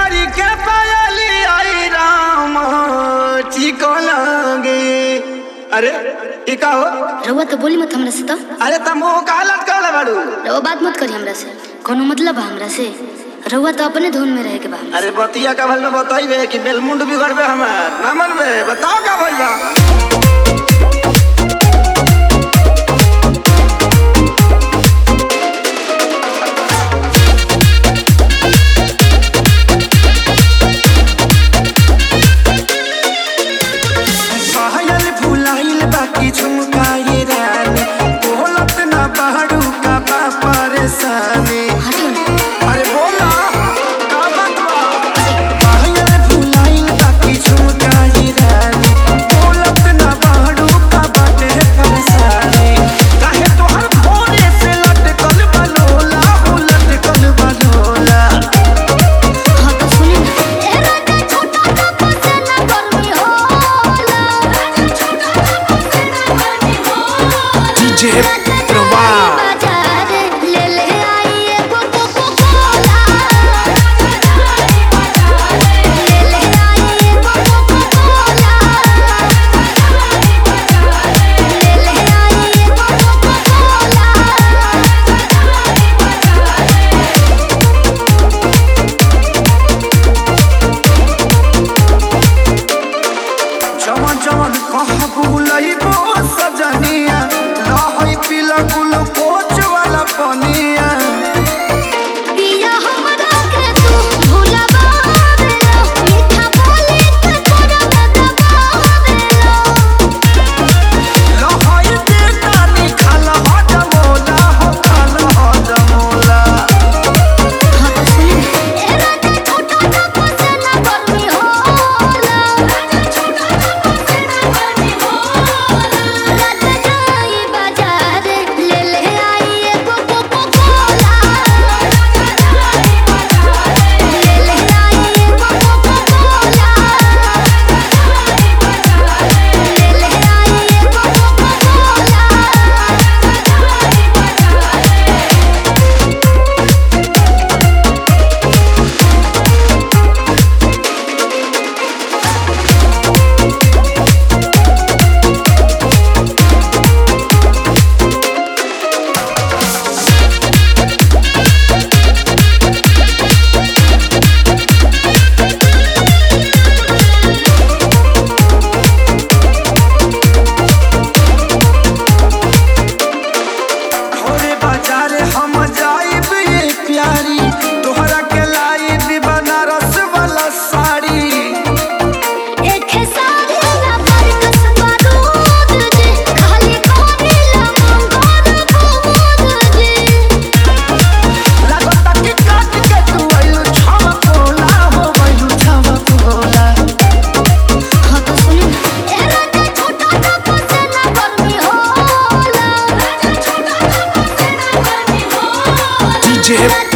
करी के पायली आई राम ठीक लगे अरे ई का हो रउआ तो बोली मत हमरा से तो अरे तुम वो का लटकल बाड़ू रउआ बात मत करी हमरा से कोनो मतलब बा हमरा से रउआ तो अपने धुन में रहे के बा हमरा अरे बतिया का भल में बताइबे कि बेलमुंड बिगड़बे हमार ना मनबे बताओ का भइल बा पायल फुलाइल बाकी झुमकाए रानी बोलत ना बाड़ू का बा परेशानी हटियो ना अरे बोला का बात बा पायल फुलाइल बाकी झुमकाए रानी बोलत ना बाड़ू का बाटे परेशानी काहे तोहर भोरे से लटकल बलोला हो लटकल बलोला हाँ तो सुनी ना ए राजा छोटा सा फसेना गर्मी होला राजा छोटा सा फसेना गर्मी होला डीजे बाजार ले ले आई एगो कोको कोला ले ले आई एगो कोको कोला ले ले आई एगो कोको जवन जवन कहा बुलइबो सजनिया लहई पीला ग्लूकोच वाला पनिया पिया हमरा के तू भुलावा देलो मीठा बोली के तोरा दबावेलो लहई देता निखाल हजमोला हो खाल हजमोला हाँ तो सुनी ना ए राजा छोटा सा फसेना गर्मी होला राजा छोटा सा फसेना गर्मी होला राजा जाई बाजार ले ले आई एगो कोको कोला राजा जाई बाजार ले ले आई एगो कोको कोला ले ले आई एगो कोको घोरे बाजार हम जाइब ये प्यारी तोहरा के लाइब बनारस वाला साड़ी एक सारी ना पर कसबा दूध जी खाली कोरिला मंगोर दूध जी लागता कि काट के तू आइलू छावा कोला हो गइलू छावा कोला हाँ तो सुनी ना ए राजा छोटा सा फसेना गर्मी होला राजा छोटा सा फसेना गर्मी होला डीजे